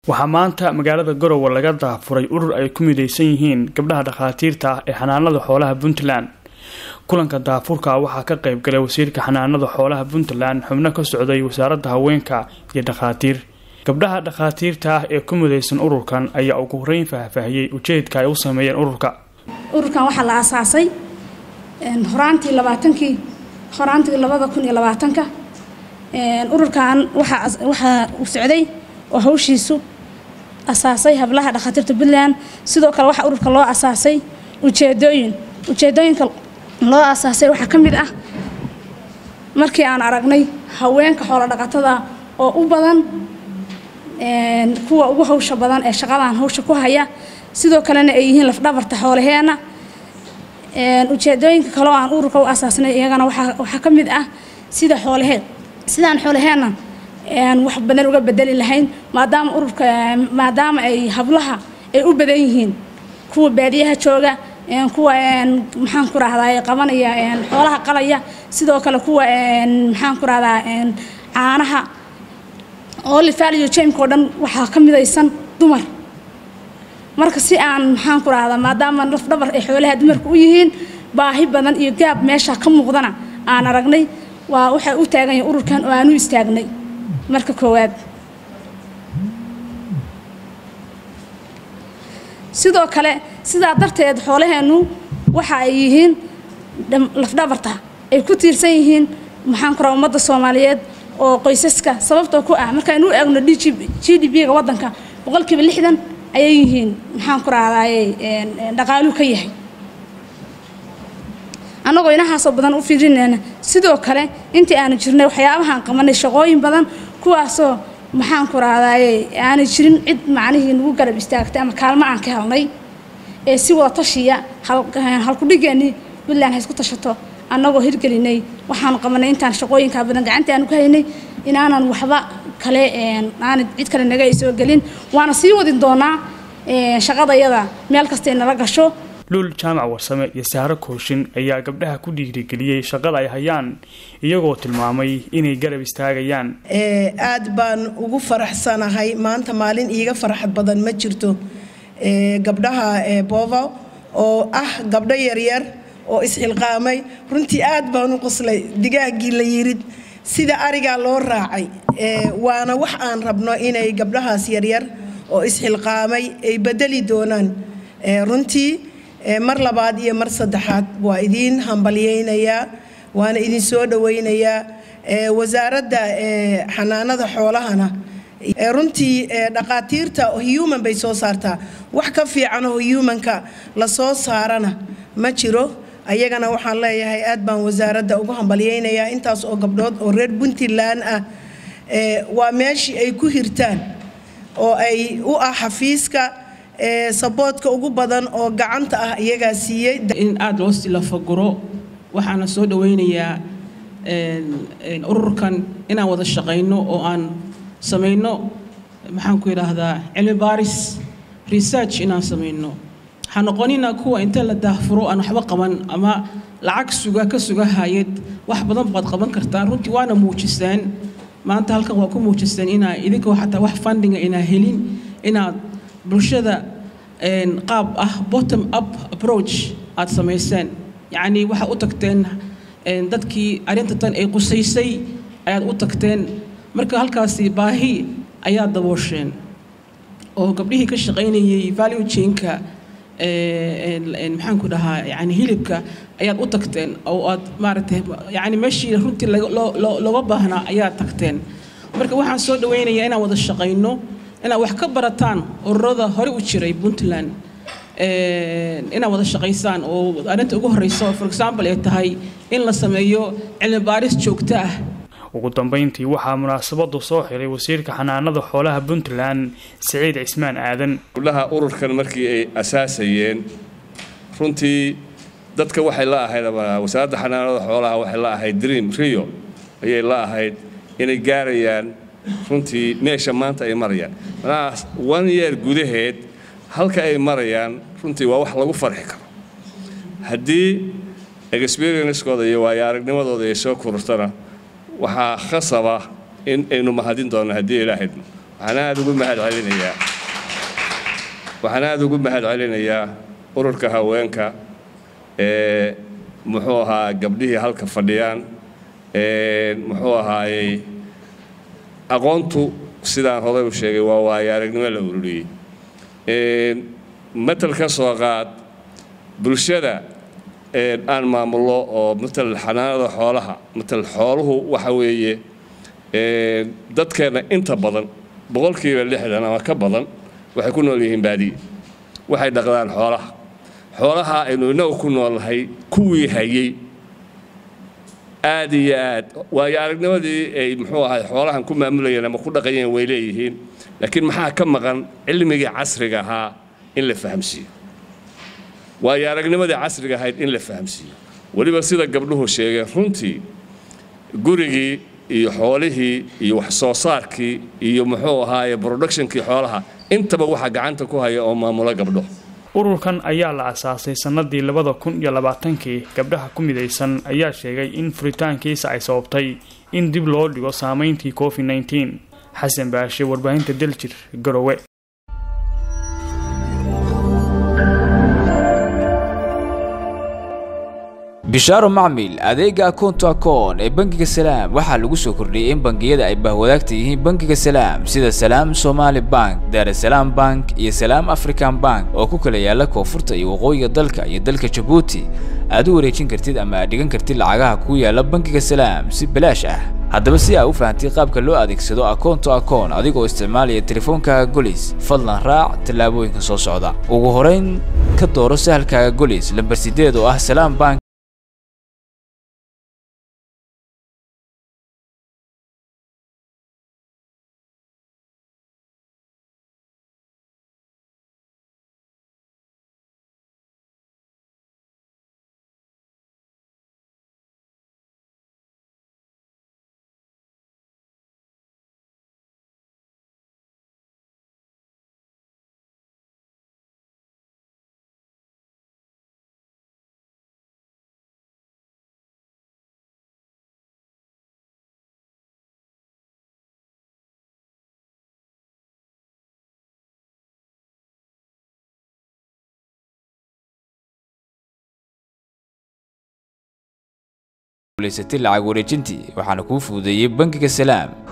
waxaa maanta magaalada garowe laga daafuray urur ay ku midaysan yihiin gabdhaha dhakhaatiirta ah ee xanaanada xoolaha puntland kulanka daafurka waxaa ka qayb galay wasiirka xanaanada xoolaha puntland xubno ka socday wasaaradda haweenka iyo dhakhaatiir gabdhaha dhakhaatiirta ah ee ku midaysan ururkan ayaa ugu horeyn faahfaahiyey ujeedka ay u sameeyeen ururka ururkan waxaa la aasaasay horaantii labaatankii horaantii labada kun iyo labaatanka ururkan waxaa uu socday oo hawshiisu asaasay hablaha dhakhaatiirta puntland sidoo kale waxaa ururka loo asaasay ujeedooyin ujeedooyinka loo asaasay waxaa ka mid ah markii aan aragnay haweenka xoolo dhaqatada oo u badan kuwa ugu hawsha badan ee shaqadan hawsha ku haya sidoo kalena ay yihiin lafdhabarta xoolaheena ujeedooyinka kaleo aan ururka u asaasnay iyagana waxaa ka mid ah sida xoolaheed sidaan xoolaheenna wax badan uga bedeli lahayn maadaama ururka maadaama ay hablaha ay u badan yihiin kuwa baadiyaha jooga kuwa maxaan ku rahdaa qabanaya xoolaha qalaya sidoo kale kuwa maxaan ku rahdaa caanaha olivaliyo jamka oo dhan waxaa ka midaysan dumar marka si aan maxaan ku rahdaa maadaama lafdhabar ay xoolaha dumarka u yihiin baahi badan iyo gaab meesha ka muuqdana aan aragnay waa waxay u taagan yahay ururkan oo aan u istaagnay marka koowaad sidoo kale sidaa darteed xoolaheennu waxa ay yihiin lafdhabarta ay ku tiirsan yihiin maxaan ku raha ummadda soomaaliyeed oo qoysaska sababtoo ku ah markaaynu u eegno g d b-ga waddanka boqolkiiba lixdan ayay yihiin maxaan ku rahdaye dhaqaaluu ka yahay annagoo inahaasoo badan u fiirinayna sidoo kale intii aanu jirnay waxyaabahaan qabanay shaqooyin badan kuwaasoo maxaan ku rahdaye aanay jirin cid macnihii nagu garab istaagtay ama kaalmo aan ka helnay ee si wada tashiya halkudhigeennii puntland ha isku tashato annagoo hirgelinay waxaanu qabanay intaan shaqooyinkaa badan gacantii aanu ka haynay inaanan waxba kale aanay cid kale naga soo gelin waana sii wadin doonaa shaqadayada meel kastay nala gasho luul jaamac warsame iyo saaro kooshin ayaa gabdhaha ku dhiirigeliyey shaqada ay hayaan iyagoo tilmaamay inay garab istaagayaan aad baan ugu faraxsanahay maanta maalin iiga farxad badan ma jirto gabdhaha bovo oo ah gabdho yaryar oo isxilqaamay runtii aad baan u qoslay digaaggii la yirid sida arigaa loo raacay waana wax aan rabno inay gabdhahaas yaryar oo isxilqaamay ay bedeli doonaan runtii mar labaad iyo mar saddexaad waa idiin hambalyaynayaa waana idin soo dhowaynayaa wasaaradda xanaanada xoolahana runtii dhaqaatiirta human bay soo saartaa wax ka fiicanoo humanka la soo saarana ma jiro ayagana waxaan leeyahay aad baan wasaaradda ugu hambalyaynayaa intaas oo gabdhood oo reer puntland ah waa meeshii ay ku hirtaan oo ay u ah xafiiska saboodka ugu badan oo gacanta ah iyagaa siiyey in aada loo silafaguro waxaana soo dhawaynayaa ururkan inaan wada shaqayno oo aan samayno maxaan ku yidhaahdaa cilmi baaris research inaan samayno waxaa noqonina kuwa inta la daahfuro aan waxba qaban ama lacag suga ka suga hayad wax badan baad qaban kartaan runtii waana muujiseen maanta halkan waa ku muujiseen inaa idinkoo xataa wax fundinga inaa helin inaad bulshada qaab ah bottom up approach aad samayseen yacnii waxaad u tagteen dadkii arrinta tan ay qusaysay ayaad u tagteen marka halkaasi baahi ayaad daboosheen oo gabdhihii ka shaqaynayay value chainka maxaan ku dhahaa yani hilibka ayaad u tagteen oo aad maaragtay yani meeshii runtii looga baahnaa ayaad tagteen marka waxaan soo dhawaynayaa inaan wada shaqayno inaad wax ka barataan ururada hore u jiray puntland inaad wada shaqaysaan oo arrinta ugu horreysa for example ay tahay in la sameeyo cilmi baaris joogto ah ugu dambeyntii waxaa munaasabadu soo xiray wasiirka xanaanada xoolaha puntland siciid cismaan aadan gabdhaha ururkan markii ay asaasayeen runtii dadka waxay la ahayd ama wasaaradda xanaanada xoolaha waxay la ahayd dream rio ayay la ahayd inay gaarayaan runtii meesha maanta ay marayaan manaha one year gudaheed halka ay marayaan runtii waa wax lagu farxi karo haddii experienskooda iyo waayo aragnimadooda ay soo korortana waxaa khasaba in aynu mahadin doonno haddii ilaahayd waxaan aada ugu mahad celinayaa waxaan aada ugu mahad celinayaa ururka haweenka ee muxuu ahaa gabdhihii halka fadhiyaan muxuu ahaayey aqoontu sidaan hoday u sheegay waa waayo aragnimo la ururiyey matal ka soo qaad bulshada aan maamullo oo matal xanaanada xoolaha matal xooluhu waxa weeye dadkeenna inta badan boqolkiiba lixdan ama ka badan waxay ku nool yihiin baadiye waxay dhaqdaan xoolaha xoolaha aynu innagu ku noolnahay kuwii hayey aad iyo aad waayo aragnimadii ay muxuu ahay xoolahan ku maamulayeen ama ku dhaqayeen way leeyihiin laakiin maxaa ka maqan cilmigii casriga ahaa in la fahamsiiyo waayo aragnimadii casriga ahayd in la fahamsiiyo weliba sida gabdhuhu sheegeen runtii gurigii iyo xoolihii iyo wax soo saarkii iyo muxuu ahaaye productionkii xoolaha intaba waxaa gacanta ku haya oo maamulo gabdho ururkan ayaa la asaasay sannadii labada kun iyo labaatankii gabdhaha ku midaysan ayaa sheegay in furitaankiisa ay sababtay in dib loo dhigo saameyntii covid nneteen xasan baashe warbaahinta daljir garowe bishaaro macmil adeega akoonto akoon ee bangiga salaam waxaa lagu soo kordhiyey in bangiyada ay bahwadaagta yihiin bangiga salaam sida salaam somaali bank daarasalaam bank iyo salaam african bank oo ku kala yaala koonfurta iyo waqooyiga dalka iyo dalka jabuuti aad u wareejin kartid ama aad dhigan kartid lacagaha ku yaala bangiga salaam si balaash ah haddaba si aa u fahamtay qaabka loo adeegsado akoonto akoon adigoo isticmaalaya teleefoonkaaga golis fadlan raac tallaabooyinka soo socda ugu horayn ka dooro sahalkaaga golis lambar sideed oo ah salaam bank guulaysatay lacag wareejintii waxaana kuu fududeeyey bangiga salaam